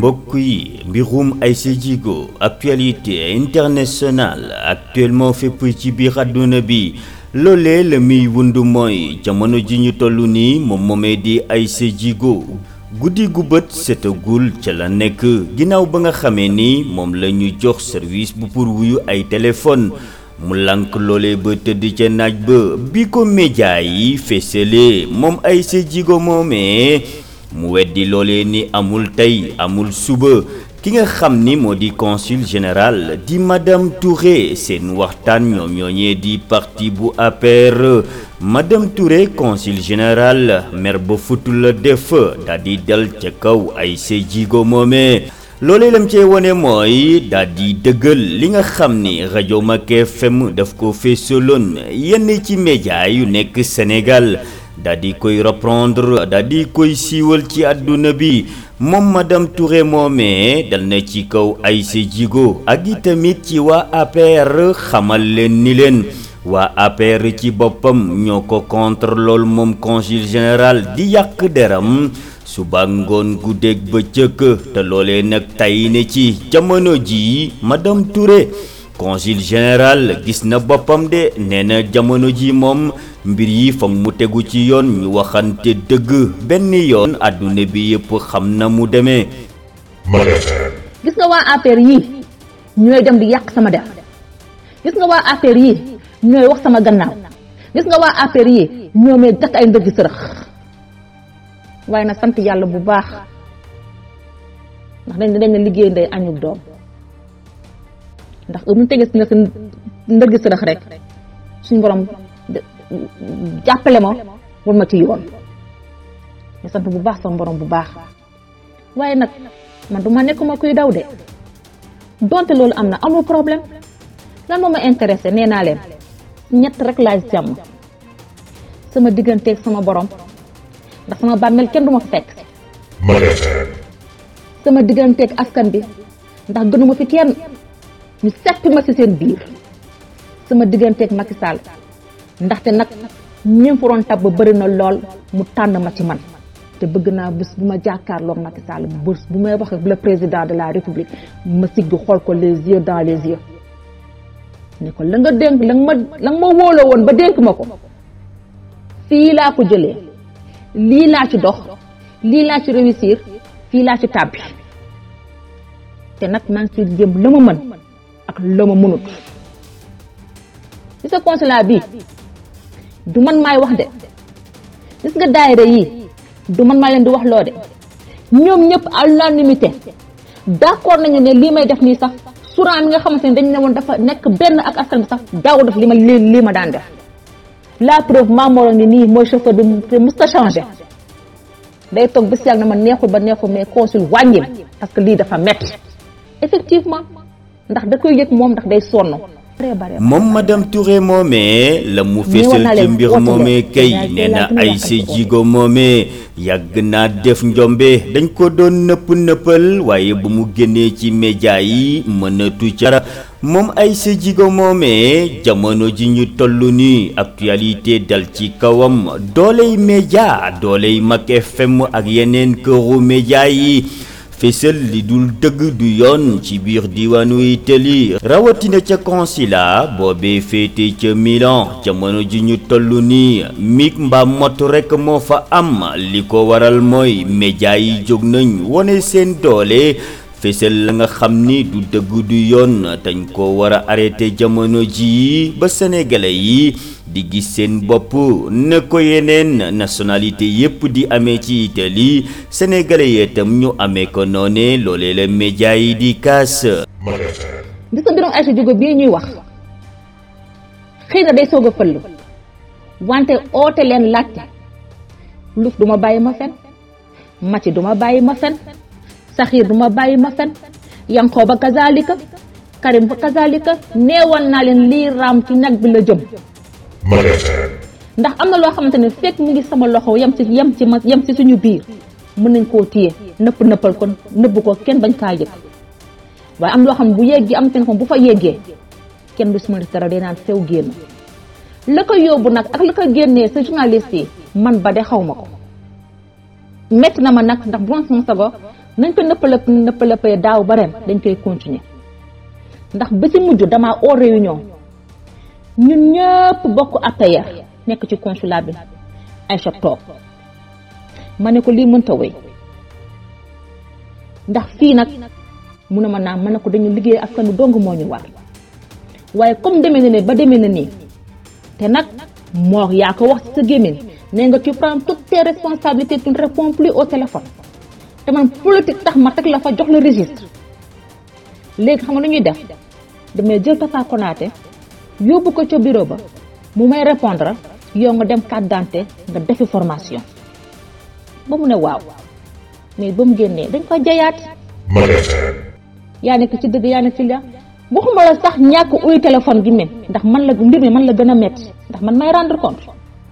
mbokk yi mbirum Aïssa Djigo actualité internationale actuellement fépp ci biir àdduna bi loolee la muy wund mooy jamono ji ñu toll nii moom moomee di Aïssa Djigo guddi gu bët setagul ca la nekk ginnaaw ba nga xamee ni moom la ñu jox service bu pour wuyu ay téléphone mu lànk loolee ba tëdd ca naaj ba bi ko média yi feesalee moom Aïssa Djigo moomee mu weddi loolee ni amul tey amul suba ki nga xam ni moo di consul général di madame Touré seen waxtaan ñoom ñooñee di parti bu APR madame Touré consul général mer ba futu la def daal di dal ca kaw Aïssa Djigo moomee loolee lam cee wone mooy daal di dëggal li nga xam ni rajo Mak FM daf ko feesaloon yenn ci média yu nekk Sénégal daal di koy reprendre daal di koy siiwal ci àdduna bi moom madame Touré moomee dal na ci kaw Aïssa Djigo ak i tamit ci waa APR xamal leen ni leen waa APR ci boppam ñoo ko contre lool moom consul général di yàq deram suba ngoon guddeeg bëccëg te loolee nag tay ne ci jamono ji madame Touré consul général gis na boppam de nee na jamono ji moom mbir yi fa mu tegu ci yoon ñu waxante dëgg benn yoon àdduna bi yëpp xam na mu demee. gis nga waa APR yii ñooy dem di yàq sama der gis nga waa APR yii ñooy wax sama gannaaw gis nga waa APR yii ñoo may gat ay ndëgg sërëx waaye na sant yàlla bu baax ndax dañ dañ na liggéey ndey añub doom ndax mu tegee si nga si ndëgg sërëx rek suñu borom jàppale ma war ma ci yoon ñu sant bu baax sama borom bu baax waaye nag man du ma nekkuma kuy daw de donte loolu am na amul problème lan moo ma intéressé nee naa leen ñett rek laay jàmm sama digganteeg sama borom ndax sama bàmmeel kenn du ma fa fekk sama digganteeg askan bi ndax gënuma fi kenn ñu seppi ma ci seen biir sama digganteeg Macky Sall ndaxte nag ñim fa doon tab ba bëri na lool mu tànn ma ci man te bëgg naa bés bu ma jàkkaarloog Macky Sall bés bu may wax ak le président de la république ma sigg xool ko les yeux dans les yeux ne ko la nga dénk la nga ma la nga ma wóoloo woon ba dénk ma ko fii laa ko jëlee lii laa ci dox lii laa ci réussir fii laa ci tàbbi te nag maa ngi ci jëm la ma mën ak la ma mënut ci sa consulat bii du man maay wax de gis nga daayira yii du man maa leen di wax loo de ñoom ñëpp à l'unanimité d'accord nañu ne lii may def nii sax suran mi nga xamante ne dañu ne woon dafa nekk benn ak askan bi sax daaw def li ma li lii ma daan def la preuve Mamoro ngi nii mooy chauffeur bi te musta changé day toog bés yàgg na ma neexul ba neexul mais consul wàññil parce que lii dafa metti effectivement ndax da koy yëg moom ndax day sonn moom madame Touré moomee la mu fésal ci mbir moomee kay nee na Aïssa Djigo moomee yàgg naa def njombe dañ ko doon nëpp nëppal waaye bu mu génnee ci média yi mënatu ca moom Aïssa Djigo moomee jamono ji ñu toll nii actualité dal ci kawam dooley média dooley Mak FM ak yeneen këru média yi fésal li dul dëgg du yoon ci biir diwaanu Italie rawatina ca consulat boobee féete ca Milan jamono ji ñu toll nii mig mbaa mot rekk moo fa am li ko waral mooy média yi jóg nañ wone seen doole fésal la nga xam ni du dëgg du yoon dañ ko war a arrêté jamono ji ba sénégalais yi di gis seen bopp ne ko yeneen nationalité yépp di amee ci Italie sénégalais yi itam ñu amee ko noone loolee la média yi di kaas. gis nga mbirum Aïssa Djigo bii ñuy wax xëy na day soog a fëll wante oote leen laajte luf du ma bàyyi ma fen mati du ma bàyyi ma fen saxiir du ma bàyyi ma fen yankoo ba kazalika karim ba kazalika neewoon naa leen lii raam ci nag bi la jëm ndax am na loo xamante ne fekk mu ngi sama loxo yem ci yem ci ma yem ci suñu biir mën nañ koo téye nëpp nëppal ko nëbb ko kenn bañ kaa yëg waaye am loo xam ne bu yeggee am seen ko bu fa yeggee kenn du si mën dara day naan sew génn la ko yóbbu nag ak la ko génnee sa journaliste yi man ba de xaw ma ko metti na ma nag ndax bu doon sama sago nañ ko nëppalëp nëppalëpee daaw ba ren dañ koy continuer ndax ba ci mujj damaa oo réunion ñun ñëpp bokk APR nekk ci consulat bi Aïcha toog ma ne ko lii mënta wéy ndax fii nag mu ne ma naam ma ne ko dañu liggéey askan wi dong moo ñu war waaye comme demee na ne ba demee na nii te nag moo yaa ko wax ci sa gémmiñ nee nga tu prends toutes tes responsabilités tu ne réponds plus au téléphone te man politique tax ma teg la fa jox la registre léegi xam nga lu ñuy def damay jël Tafa Konaté yóbbu ko ca bureau ba mu may répondre yow nga dem carte d'identité nga defi formation ba mu ne waaw mais ba mu génnee dañ ko jayaat Mal FM. yaa nekk ci dëgg yaa nekk ci la waxuma la sax ñàkk uy téléphone gi men ndax man la mbir mi man la gën a metti ndax man may rendre compte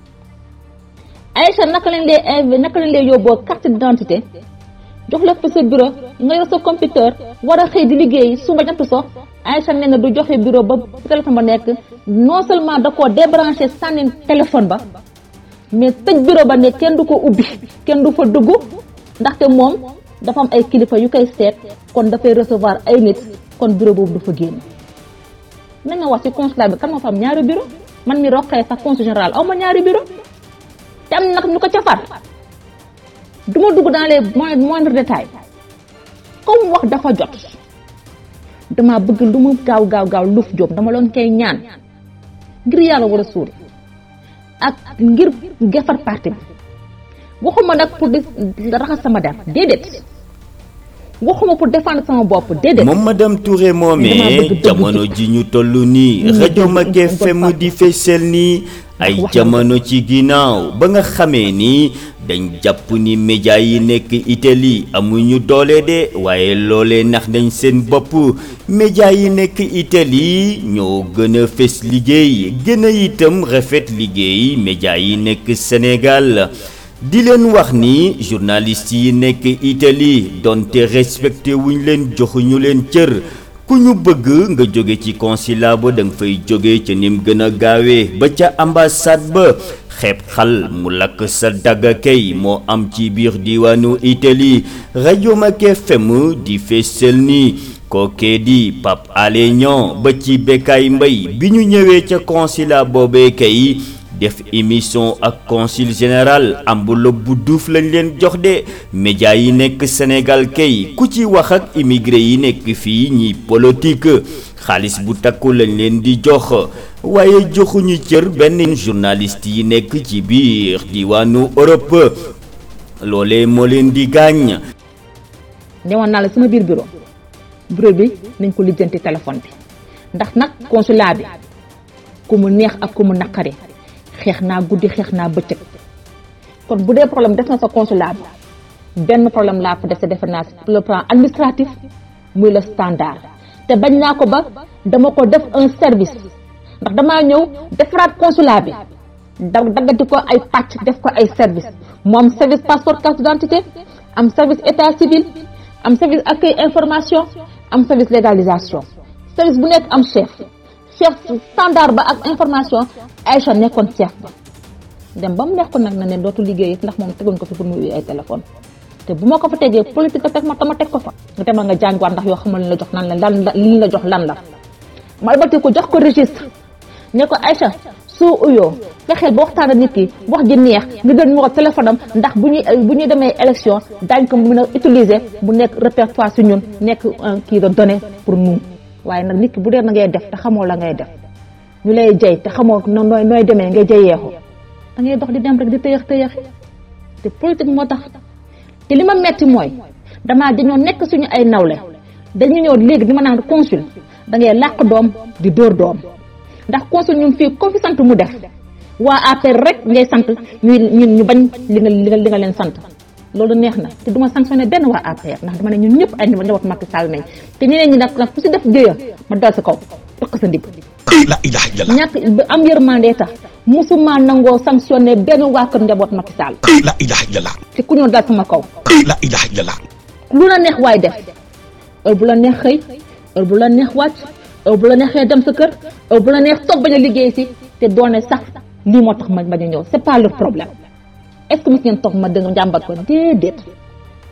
Aïcha naka lañ lay inv naka lañ lay yóbboo carte d'identité jox la fa sa bureau nga yor sa computer war a xëy di liggéey suba jant so Aïcha nee na du joxe bureau ba téléphone ba nekk non seulement da koo débranché sànni téléphone ba mais tëj bureau ba ne kenn du ko ubbi kenn du fa dugg ndaxte moom dafa am ay kilifa yu koy seet kon dafay recevoir ay nit kon bureau boobu du fa génn nañ ma wax ci consulat bi kan moo fa am ñaari bureau man mi roqee sax consul général aw ma ñaari bureau te am nag ñu ko ca far du ma dugg dans les moindres détails comme wax dafa jot dama bëgg lu mu gaaw gaaw gaaw luf jóob dama loon koy ñaan ngir yàlla war a suul ak ngir gefar parti bi waxuma nag pour di raxas sama der déedéet waxuma pour défendre sama bopp déedéet moom madame Touré Dama moomee bëgg dëgg jamono ji ñu toll nii Mm, rajo dëgg, Mak dëgg, FM dëgg. di fesel nii ay wax na jamono ci ginnaaw ba nga xamee ni dañ jàpp ni média yi nekk Italie amuñu doole de waaye loolee nax nañ seen bopp média yi nekk Italie ñoo gën a fes liggéey gën a itam rafet liggéey média yi nekk Sénégal di leen wax ni journaliste yi nekk Italie donte respecté wuñ leen joxuñu leen cër ku ñu bëgg nga jóge ci consulat ba da nga fay jóge ca nim gën a gaawee ba ca ambassade ba xeeb xal mu lakk sa dagga kay moo am ci biir diwaanu Italie rajo Mak FM di feesal ni kookee di Pape Alé Niang ba ci Bekkaay Mbay bi ñu ñëwee ca consulat boobee kay def émission ak consul général enveloppe bu duuf lañ leen jox de média yi nekk Sénégal kay ku ci wax ak immigré yi nekk fii ñi politique xaalis bu takku lañ leen di jox waaye joxuñu cër benn journaliste yi nekk ci biir diwaanu Europe loolee moo leen di gaañ newoon naa la sama biir bureau bureau bi nañ ko lijjanti téléphone bi ndax nag consulat bi ku mu neex ak ku mu naqari xeex naa guddi xeex naa bëccëg kon bu dee problème def na sa consulat bi benn problème laa fa def te defe naa sur le plan administratif muy le standard te bañ naa ko ba dama ko def un service ndax damaa ñëw defaraat consulat bi da daggati ko ay pàcc def ko ay service mu am service passeport carte d'identité am service état civil am service accueil information am service légalisation service bu nekk am chef chef standard ba ak information Aïcha nekkoon chef ba dem ba mu neex ko nag na ne dootu liggéey ndax moom tegoon ko fi pour mu uy ay téléphone te bu ma ko fa tegee politique a teg ma tama teg ko fa nga demal nga jàngiwaat ndax yoo xamal li la jox lan la lan la li la jox lan la ma albati ko jox ko registre ne ko Aïcha soo uyoo fexeel ba waxtaan ak nit ki wax ji neex nga gën numéro téléphone am ndax bu ñuy bu ñuy demee élection daañ ko mën a utiliser bu nekk répertoire si ñun nekk un kii de données pour nous waaye nag nit ki bu dee na ngay def te xamoo la ngay def ñu lay jay te xamoo no nooy nooy demee ngay jayeexu da ngay dox di dem rek di tëyax tëyaxi te politique moo tax te li ma metti mooy damaa dañoo nekk suñu ay nawle dañu ñëw léegi di ma naan consul da ngay làq doom di dóor doom ndax consul ñun fii ko fi sant mu def waa APR rek ngay sant ñuy ñun ñu bañ li nga li nga li nga leen sant loolu neex na te duma sanctionné benn waa APR ndax dama ne ñun ñëpp ay njaboot Macky Sall nañ te ñeneen ñi nag nag ku si def géeya ma dal sa kaw tokk sa ndigg La ilaha illallah. ñàkk ba am yërmande tax musuma nangoo sanctionné benn waa kër njaboot Macky Sall La ilaha illallah. te ku ñëw dal sama kaw La ilaha illallah. lu la neex waay def heure bu la neex xëy heure bu la neex wàcc heure bu la neexee dem sa kër heure bu la neex toog bañ a liggéey si te doone sax lii moo tax ma bañ a ñëw c'est pas leur problème est-ce que mos ngeen toog ma dëgg njàmbat ko déedéet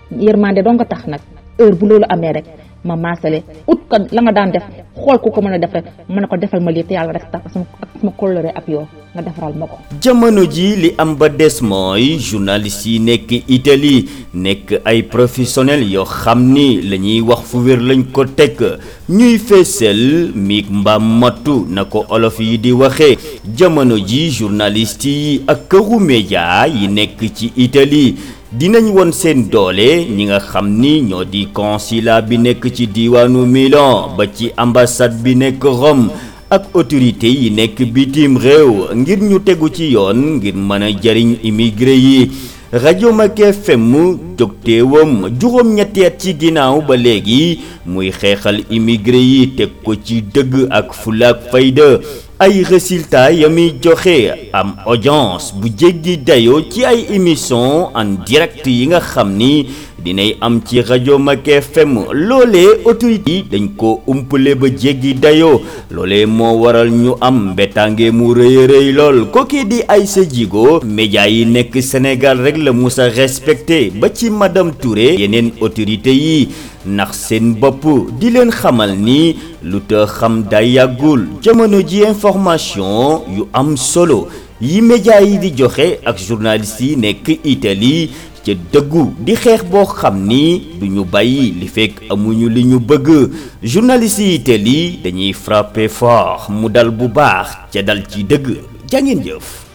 yërmande doo nga tax nag heure bu loolu amee rek ma maasale ut ko la nga daan def xool ku ko mën a def rek mën a ko defal ma lii te yàlla rek tax ak sama ak sama kóllëre ak yow nga defaral ma ko jamono ji li am ba des mooy journaliste yi nekk Italie nekk ay professionnels yoo xam ni la ñuy wax fu wér lañ ko teg ñuy feesal miig mbaam mattu na ko olof yi di waxee jamono ji journaliste yi ak këru média yi nekk ci Italie dinañ won seen doole ñi nga xam ni ñoo di consulat bi nekk ci diiwaanu Milan ba ci ambassade bi nekk Rome ak autorité yi nekk bitim réew ngir ñu tegu ci yoon ngir mën a jariñ immigré yi rajo Mak FM jógteewam juróom-ñetti at ci ginnaaw ba léegi muy xeexal immigré yi teg ko ci dëgg ak fulaak fayda ay résultats ya muy joxe am audience bu jéggi dayoo ci ay émission en direct yi nga xam ni dinay am ci rajo Mak FM loolee autorité yi dañ ko umpale ba jéggi dayoo loolee moo waral ñu am mbettange mu rëy rëy lool kooki di Aïssa Djigo média yi nekk Sénégal rek la musa respecté ba ci madame Touré yeneen autorité yi ndax seen bopp di leen xamal ni lu te xam day yàggul jamono ji information yu am solo yi média yi di joxe ak journalistes yi nekk Italie ca dëggu di xeex boo xam ni du ñu bàyyi li fekk amuñu li ñu bëgg journalistes yi Italie dañuy frapper fort mu dal bu baax ca dal ci dëgg jàngeen jëf